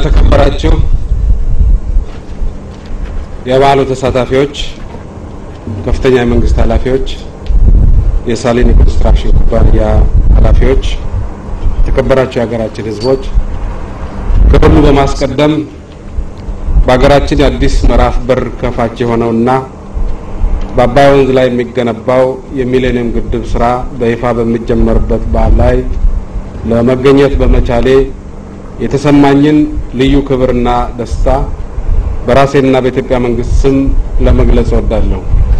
የተከበራችሁ የበዓሉ ተሳታፊዎች፣ ከፍተኛ የመንግስት ኃላፊዎች፣ የሳሊኒ ኮንስትራክሽን ኩባንያ ኃላፊዎች፣ የተከበራችሁ የሀገራችን ሕዝቦች ከሁሉ በማስቀደም በሀገራችን የአዲስ ምዕራፍ በር ከፋች የሆነውና በአባይ ወንዝ ላይ የሚገነባው የሚሌኒየም ግድብ ስራ በይፋ በሚጀመርበት በዓል ላይ ለመገኘት በመቻሌ የተሰማኝን ልዩ ክብርና ደስታ በራሴና በኢትዮጵያ መንግስት ስም ለመግለጽ እወዳለሁ።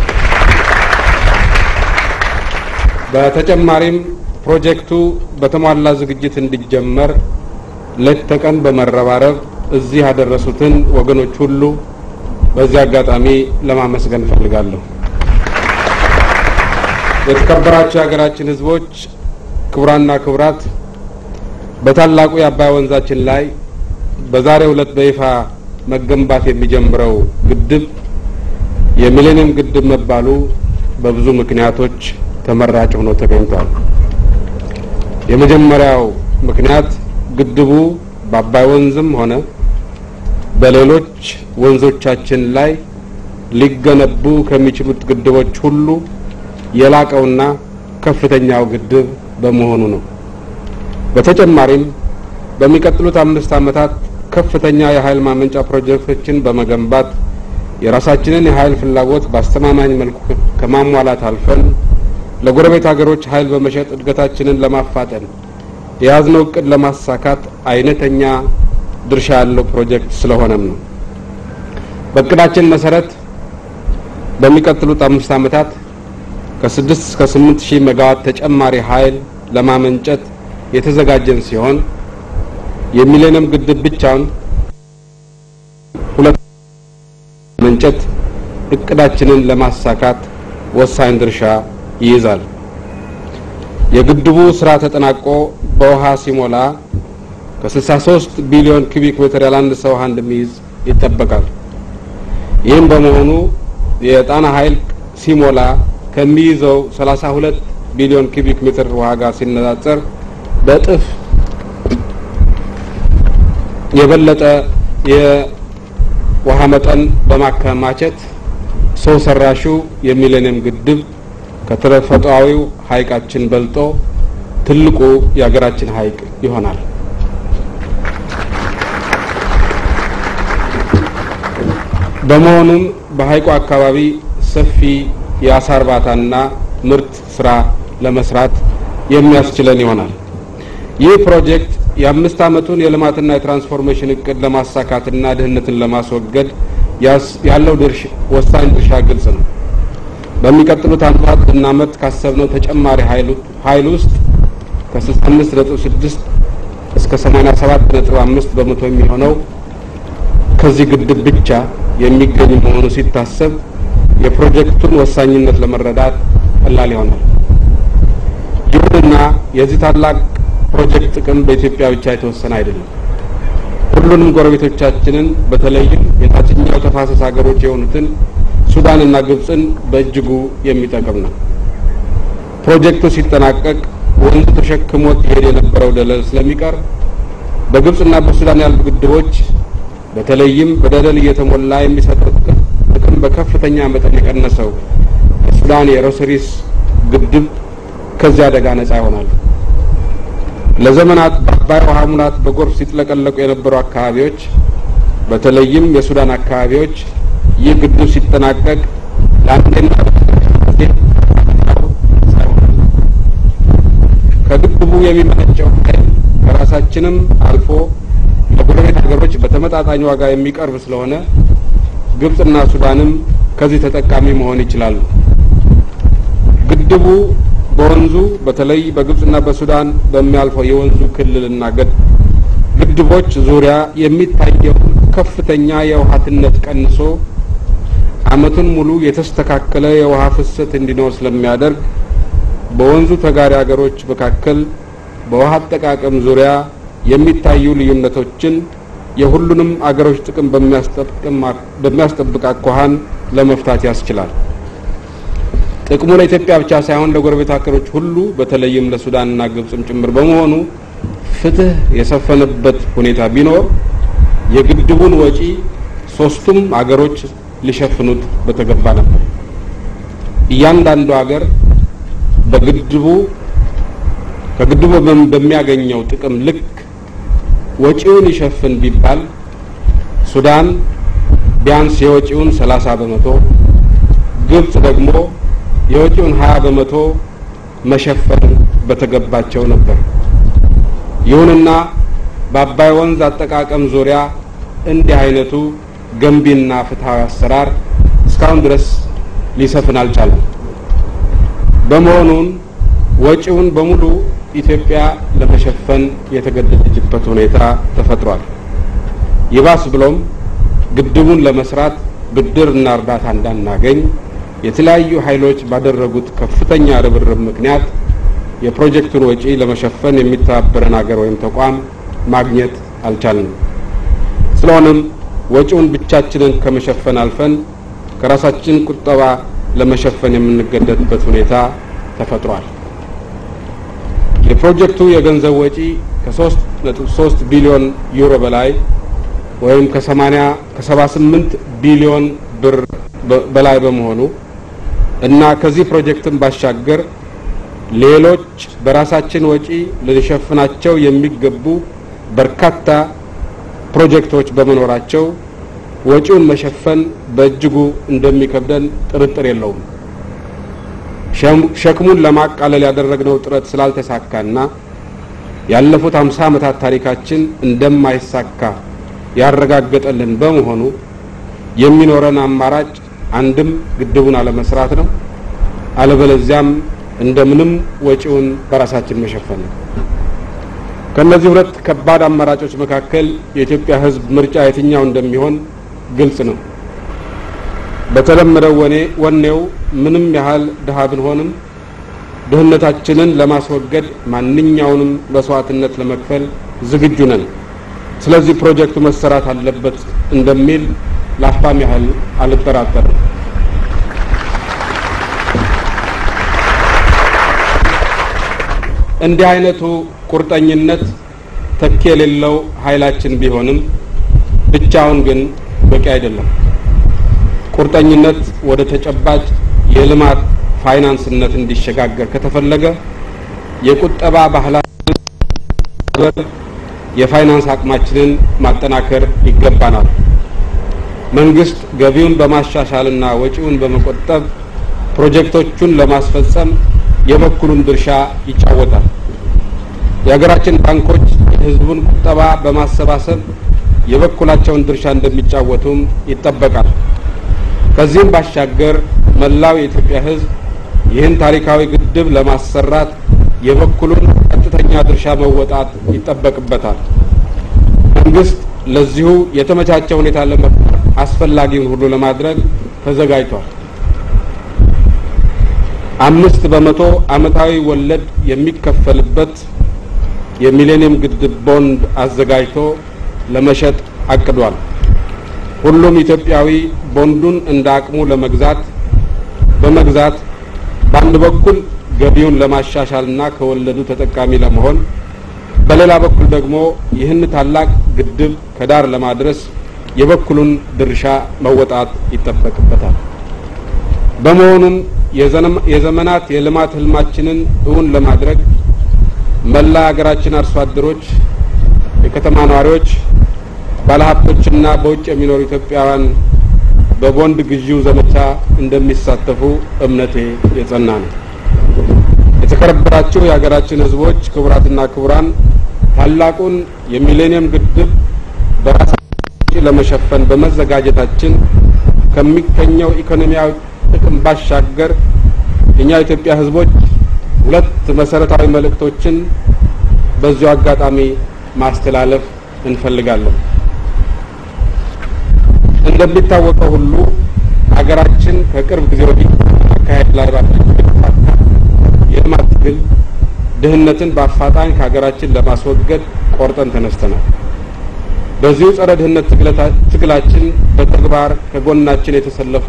በተጨማሪም ፕሮጀክቱ በተሟላ ዝግጅት እንዲጀመር ሌት ተቀን በመረባረብ እዚህ ያደረሱትን ወገኖች ሁሉ በዚህ አጋጣሚ ለማመስገን እፈልጋለሁ። የተከበራችሁ የሀገራችን ሕዝቦች፣ ክቡራና ክቡራት በታላቁ የአባይ ወንዛችን ላይ በዛሬው ዕለት በይፋ መገንባት የሚጀምረው ግድብ የሚሌኒየም ግድብ መባሉ በብዙ ምክንያቶች ተመራጭ ሆኖ ተገኝቷል። የመጀመሪያው ምክንያት ግድቡ በአባይ ወንዝም ሆነ በሌሎች ወንዞቻችን ላይ ሊገነቡ ከሚችሉት ግድቦች ሁሉ የላቀውና ከፍተኛው ግድብ በመሆኑ ነው። በተጨማሪም በሚቀጥሉት አምስት ዓመታት ከፍተኛ የኃይል ማመንጫ ፕሮጀክቶችን በመገንባት የራሳችንን የኃይል ፍላጎት በአስተማማኝ መልኩ ከማሟላት አልፈን ለጎረቤት ሀገሮች ኃይል በመሸጥ እድገታችንን ለማፋጠን የያዝነው እቅድ ለማሳካት አይነተኛ ድርሻ ያለው ፕሮጀክት ስለሆነም ነው። በእቅዳችን መሰረት በሚቀጥሉት አምስት ዓመታት ከስድስት እስከ ስምንት ሺህ ሜጋዋት ተጨማሪ ኃይል ለማመንጨት የተዘጋጀን ሲሆን የሚሌኒየም ግድብ ብቻውን ሁለት መንጨት እቅዳችንን ለማሳካት ወሳኝ ድርሻ ይይዛል። የግድቡ ስራ ተጠናቆ በውሃ ሲሞላ ከ63 ቢሊዮን ኩቢክ ሜትር ያላነሰ ውሃ እንደሚይዝ ይጠበቃል። ይህም በመሆኑ የጣና ኃይል ሲሞላ ከሚይዘው 32 ቢሊዮን ኩቢክ ሜትር ውሃ ጋር ሲነጻጸር በእጥፍ የበለጠ የውሃ መጠን በማከማቸት ሰው ሰራሹ የሚሌኒየም ግድብ ከተፈጥሯዊው ሐይቃችን በልጦ ትልቁ የሀገራችን ሐይቅ ይሆናል። በመሆኑም በሐይቁ አካባቢ ሰፊ የአሳ እርባታና ምርት ስራ ለመስራት የሚያስችለን ይሆናል። ይህ ፕሮጀክት የአምስት ዓመቱን የልማትና የትራንስፎርሜሽን እቅድ ለማሳካትና ድህነትን ለማስወገድ ያለው ድርሻ ወሳኝ ድርሻ ግልጽ ነው። በሚቀጥሉት ዓመታት ብናመርት ካሰብነው ተጨማሪ ኃይል ውስጥ ከ65 ነጥብ 6 እስከ 87 ነጥብ 5 በመቶ የሚሆነው ከዚህ ግድብ ብቻ የሚገኝ መሆኑ ሲታሰብ የፕሮጀክቱን ወሳኝነት ለመረዳት ቀላል ይሆናል። ይሁንና የዚህ ታላቅ ፕሮጀክት ጥቅም በኢትዮጵያ ብቻ የተወሰነ አይደለም። ሁሉንም ጎረቤቶቻችንን በተለይም የታችኛው ተፋሰስ ሀገሮች የሆኑትን ሱዳንና ግብፅን በእጅጉ የሚጠቅም ነው። ፕሮጀክቱ ሲጠናቀቅ ወንዙ ተሸክሞት ይሄድ የነበረው ደለል ስለሚቀር በግብፅና በሱዳን ያሉ ግድቦች በተለይም በደለል እየተሞላ የሚሰጠው ጥቅም በከፍተኛ መጠን የቀነሰው የሱዳን የሮሰሪስ ግድብ ከዚህ አደጋ ነጻ ይሆናል። ለዘመናት በአባይ ውሃ ሙላት በጎርፍ ሲጥለቀለቁ የነበሩ አካባቢዎች በተለይም የሱዳን አካባቢዎች ይህ ግድብ ሲጠናቀቅ ለአንዴና ከግድቡ የሚመነጨው ኃይል ከራሳችንም አልፎ ለጎረቤት ሀገሮች በተመጣጣኝ ዋጋ የሚቀርብ ስለሆነ ግብፅና ሱዳንም ከዚህ ተጠቃሚ መሆን ይችላሉ። ግድቡ በወንዙ በተለይ በግብፅና በሱዳን በሚያልፈው የወንዙ ክልልና ግድቦች ዙሪያ የሚታየው ከፍተኛ የውሃ ትነት ቀንሶ ዓመቱን ሙሉ የተስተካከለ የውሃ ፍሰት እንዲኖር ስለሚያደርግ በወንዙ ተጋሪ ሀገሮች መካከል በውሃ አጠቃቀም ዙሪያ የሚታዩ ልዩነቶችን የሁሉንም አገሮች ጥቅም በሚያስጠብቅ አኳኋን ለመፍታት ያስችላል። ጥቅሙ ለኢትዮጵያ ብቻ ሳይሆን ለጎረቤት ሀገሮች ሁሉ በተለይም ለሱዳንና ግብፅም ጭምር በመሆኑ ፍትህ የሰፈነበት ሁኔታ ቢኖር የግድቡን ወጪ ሶስቱም አገሮች ሊሸፍኑት በተገባ ነበር። እያንዳንዱ ሀገር በግድቡ ከግድቡ በሚያገኘው ጥቅም ልክ ወጪውን ይሸፍን ቢባል ሱዳን ቢያንስ የወጪውን ሰላሳ በመቶ ግብጽ ደግሞ የወጪውን ሀያ በመቶ መሸፈን በተገባቸው ነበር። ይሁንና በአባይ ወንዝ አጠቃቀም ዙሪያ እንዲህ አይነቱ ገንቢና ፍትሐዊ አሰራር እስካሁን ድረስ ሊሰፍን አልቻለም። በመሆኑን ወጪውን በሙሉ ኢትዮጵያ ለመሸፈን የተገደደችበት ሁኔታ ተፈጥሯል። ይባስ ብሎም ግድቡን ለመስራት ብድርና እርዳታ እንዳናገኝ የተለያዩ ኃይሎች ባደረጉት ከፍተኛ ርብርብ ምክንያት የፕሮጀክቱን ወጪ ለመሸፈን የሚተባበረን ሀገር ወይም ተቋም ማግኘት አልቻልንም። ስለሆነም ወጪውን ብቻችንን ከመሸፈን አልፈን ከራሳችን ቁጠባ ለመሸፈን የምንገደድበት ሁኔታ ተፈጥሯል። የፕሮጀክቱ የገንዘብ ወጪ ከሶስት ነጥብ ሶስት ቢሊዮን ዩሮ በላይ ወይም ከሰማኒያ ከሰባ ስምንት ቢሊዮን ብር በላይ በመሆኑ እና ከዚህ ፕሮጀክትን ባሻገር ሌሎች በራሳችን ወጪ ልንሸፍናቸው የሚገቡ በርካታ ፕሮጀክቶች በመኖራቸው ወጪውን መሸፈን በእጅጉ እንደሚከብደን ጥርጥር የለውም። ሸክሙን ለማቃለል ያደረግነው ጥረት ስላልተሳካና ያለፉት አምሳ ዓመታት ታሪካችን እንደማይሳካ ያረጋገጠልን በመሆኑ የሚኖረን አማራጭ አንድም ግድቡን አለመስራት ነው፣ አለበለዚያም እንደምንም ወጪውን በራሳችን መሸፈን ነው። ከእነዚህ ሁለት ከባድ አማራጮች መካከል የኢትዮጵያ ሕዝብ ምርጫ የትኛው እንደሚሆን ግልጽ ነው። በተለመደው ወኔ ወኔው ምንም ያህል ድሀ ብንሆንም ድህነታችንን ለማስወገድ ማንኛውንም መስዋዕትነት ለመክፈል ዝግጁ ነን። ስለዚህ ፕሮጀክቱ መሰራት አለበት እንደሚል ላፍታም ያህል አልጠራጠርም። እንዲህ አይነቱ ቁርጠኝነት ተኪ የሌለው ኃይላችን ቢሆንም ብቻውን ግን በቂ አይደለም። ቁርጠኝነት ወደ ተጨባጭ የልማት ፋይናንስነት እንዲሸጋገር ከተፈለገ የቁጠባ ባህላችን የፋይናንስ አቅማችንን ማጠናከር ይገባናል። መንግስት ገቢውን በማሻሻልና ወጪውን በመቆጠብ ፕሮጀክቶቹን ለማስፈጸም የበኩሉን ድርሻ ይጫወታል። የሀገራችን ባንኮች የሕዝቡን ቁጠባ በማሰባሰብ የበኩላቸውን ድርሻ እንደሚጫወቱም ይጠበቃል። ከዚህም ባሻገር መላው የኢትዮጵያ ሕዝብ ይህን ታሪካዊ ግድብ ለማሰራት የበኩሉን ቀጥተኛ ድርሻ መወጣት ይጠበቅበታል። መንግስት ለዚሁ የተመቻቸ ሁኔታ ለመፍጠር አስፈላጊውን ሁሉ ለማድረግ ተዘጋጅቷል። አምስት በመቶ ዓመታዊ ወለድ የሚከፈልበት የሚሌኒየም ግድብ ቦንድ አዘጋጅቶ ለመሸጥ አቅዷል። ሁሉም ኢትዮጵያዊ ቦንዱን እንደ አቅሙ ለመግዛት በመግዛት በአንድ በኩል ገቢውን ለማሻሻልና ከወለዱ ተጠቃሚ ለመሆን በሌላ በኩል ደግሞ ይህን ታላቅ ግድብ ከዳር ለማድረስ የበኩሉን ድርሻ መወጣት ይጠበቅበታል። በመሆኑም የዘመናት የልማት ህልማችንን እውን ለማድረግ መላ ሀገራችን አርሶ አደሮች፣ የከተማ ነዋሪዎች፣ ባለሀብቶችና በውጭ የሚኖሩ ኢትዮጵያውያን በቦንድ ግዢው ዘመቻ እንደሚሳተፉ እምነቴ የጸና ነው። የተከበራችሁ የሀገራችን ህዝቦች፣ ክቡራትና ክቡራን ታላቁን የሚሌኒየም ግድብ በራሳችን ለመሸፈን በመዘጋጀታችን ከሚገኘው ኢኮኖሚያዊ ጥቅም ባሻገር እኛ የኢትዮጵያ ህዝቦች ሁለት መሰረታዊ መልእክቶችን በዚሁ አጋጣሚ ማስተላለፍ እንፈልጋለን። እንደሚታወቀው ሁሉ ሀገራችን ከቅርብ ጊዜ ወዲህ አካሄድ ላይ ባለችው የልማት ትግል ድህነትን በአፋጣኝ ከሀገራችን ለማስወገድ ቆርጠን ተነስተናል። በዚሁ ጸረ ድህነት ትግላችን በተግባር ከጎናችን የተሰለፉ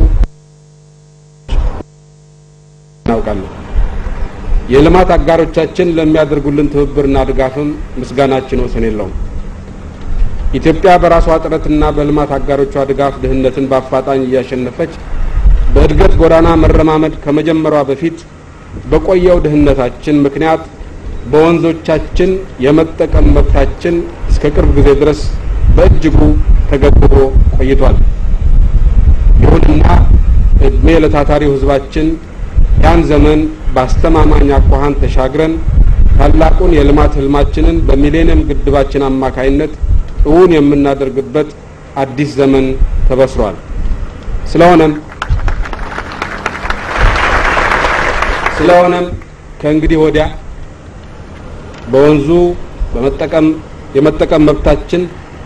እናውቃለን። የልማት አጋሮቻችን ለሚያደርጉልን ትብብርና ድጋፍም ምስጋናችን ወሰን የለውም። ኢትዮጵያ በራሷ ጥረትና በልማት አጋሮቿ ድጋፍ ድህነትን በአፋጣኝ እያሸነፈች በእድገት ጎዳና መረማመድ ከመጀመሯ በፊት በቆየው ድህነታችን ምክንያት በወንዞቻችን የመጠቀም መብታችን እስከ ቅርብ ጊዜ ድረስ በእጅጉ ተገድቦ ቆይቷል። ይሁንና እድሜ ለታታሪው ሕዝባችን ያን ዘመን በአስተማማኝ አኳኋን ተሻግረን ታላቁን የልማት ህልማችንን በሚሌኒየም ግድባችን አማካይነት እውን የምናደርግበት አዲስ ዘመን ተበስሯል። ስለሆነም ስለሆነም ከእንግዲህ ወዲያ በወንዙ በመጠቀም የመጠቀም መብታችን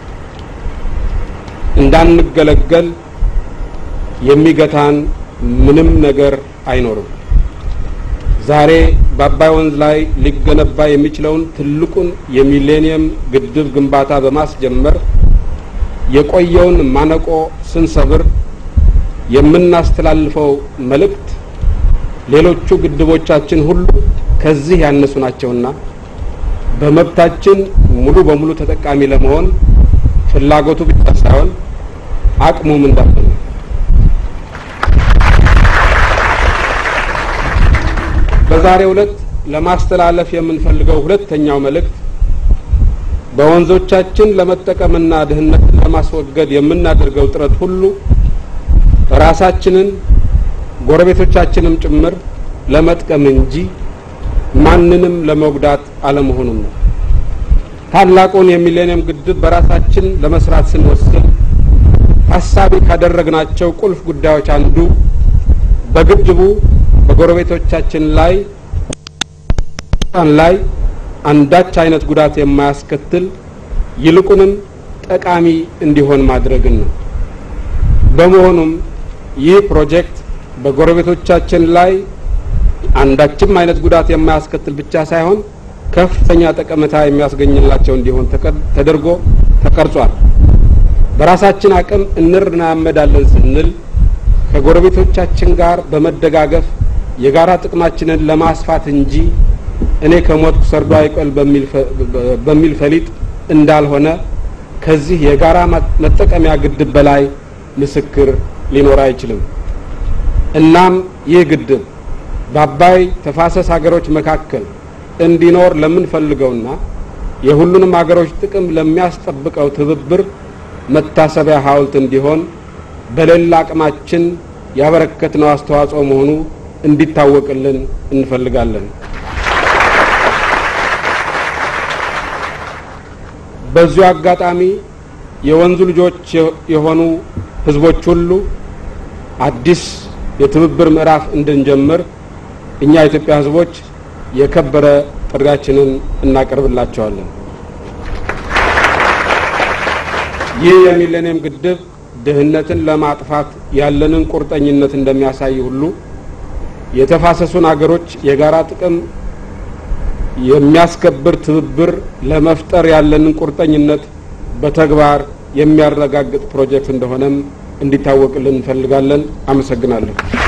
እንዳንገለገል የሚገታን ምንም ነገር አይኖርም። ዛሬ በአባይ ወንዝ ላይ ሊገነባ የሚችለውን ትልቁን የሚሌኒየም ግድብ ግንባታ በማስጀመር የቆየውን ማነቆ ስንሰብር የምናስተላልፈው መልእክት ሌሎቹ ግድቦቻችን ሁሉ ከዚህ ያነሱ ናቸውና በመብታችን ሙሉ በሙሉ ተጠቃሚ ለመሆን ፍላጎቱ ብቻ ሳይሆን አቅሙም እንዳለ ነው። በዛሬው ዕለት ለማስተላለፍ የምንፈልገው ሁለተኛው መልእክት በወንዞቻችን ለመጠቀምና ድህነትን ለማስወገድ የምናደርገው ጥረት ሁሉ ራሳችንን ጎረቤቶቻችንም ጭምር ለመጥቀም እንጂ ማንንም ለመጉዳት አለመሆኑን ነው። ታላቁን የሚሌኒየም ግድብ በራሳችን ለመስራት ስንወስን ታሳቢ ካደረግናቸው ቁልፍ ጉዳዮች አንዱ በግድቡ በጎረቤቶቻችን ላይ ላይ አንዳች አይነት ጉዳት የማያስከትል ይልቁንም ጠቃሚ እንዲሆን ማድረግን ነው። በመሆኑም ይህ ፕሮጀክት በጎረቤቶቻችን ላይ አንዳችም አይነት ጉዳት የማያስከትል ብቻ ሳይሆን ከፍተኛ ጠቀሜታ የሚያስገኝላቸው እንዲሆን ተደርጎ ተቀርጿል። በራሳችን አቅም እንራመዳለን ስንል ከጎረቤቶቻችን ጋር በመደጋገፍ የጋራ ጥቅማችንን ለማስፋት እንጂ እኔ ከሞትኩ ሰርዶ አይቆል በሚል ፈሊጥ እንዳልሆነ ከዚህ የጋራ መጠቀሚያ ግድብ በላይ ምስክር ሊኖር አይችልም። እናም ይህ ግድብ በአባይ ተፋሰስ ሀገሮች መካከል እንዲኖር ለምንፈልገውና የሁሉንም ሀገሮች ጥቅም ለሚያስጠብቀው ትብብር መታሰቢያ ሐውልት እንዲሆን በሌላ አቅማችን ያበረከትነው አስተዋጽኦ መሆኑ እንዲታወቅልን እንፈልጋለን። በዚሁ አጋጣሚ የወንዙ ልጆች የሆኑ ሕዝቦች ሁሉ አዲስ የትብብር ምዕራፍ እንድንጀምር እኛ የኢትዮጵያ ሕዝቦች የከበረ ጥሪያችንን እናቀርብላቸዋለን። ይህ የሚሌኒየም ግድብ ድህነትን ለማጥፋት ያለንን ቁርጠኝነት እንደሚያሳይ ሁሉ የተፋሰሱን አገሮች የጋራ ጥቅም የሚያስከብር ትብብር ለመፍጠር ያለንን ቁርጠኝነት በተግባር የሚያረጋግጥ ፕሮጀክት እንደሆነም እንዲታወቅልን እንፈልጋለን። አመሰግናለሁ።